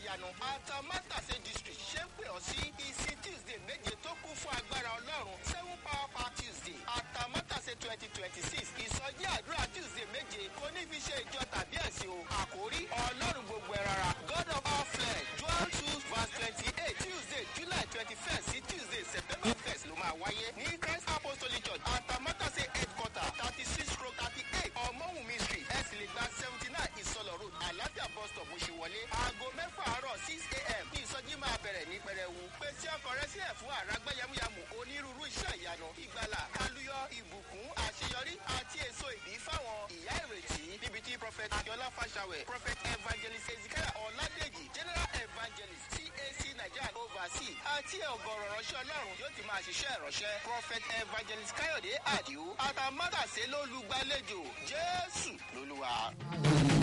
ìyanu atamátàsé district ṣé ń pè ọ́ sí ìsìn tuesday méje tó kún fún agbára ọlọ́run seven power power tuesday atamátàsé twenty twenty six ìsọjí àdúrà tuesday méje kò ní fi ṣe ìjọ tàbí ẹ̀sìn o àkórí ọlọ́run gbogbo ẹ̀ rárá god of all flesh joel two verse twenty eight tuesday july twenty first sí tuesday september first ló máa wáyé ní christ apostolic church atamátàsé headquarter thirty six stroke thirty eight ọmọwùnmí street ẹ sì lè gba seventy nine ìsọlọ road àlàáfíà bus stop oṣùwọlé aago mẹ́fà àárọ̀ six a.m. ní ìsọjí máa bẹ̀rẹ̀ ní pẹrẹwu pèsè ọkọ̀ rẹ sílẹ̀ fún àràgbá yamuyamu onírúurú iṣẹ́ ìyanu ìgbàlà kálúyọ ìbùkún àṣeyọrí àti èso ìbí fáwọn ìyá ìrètí níbi tí prophet akiola fashawe prophet evangelist ezekiel ọládèjì general evangelist cac nigeria oversee àti ọgọrọ ránṣẹ́ ọlọ́run yóò ti máa ṣiṣẹ́ ìránṣẹ́ prophet evangelist káyọ̀dé àdìo àtàmátàsé lólùgbàlejò jésù lolúwa.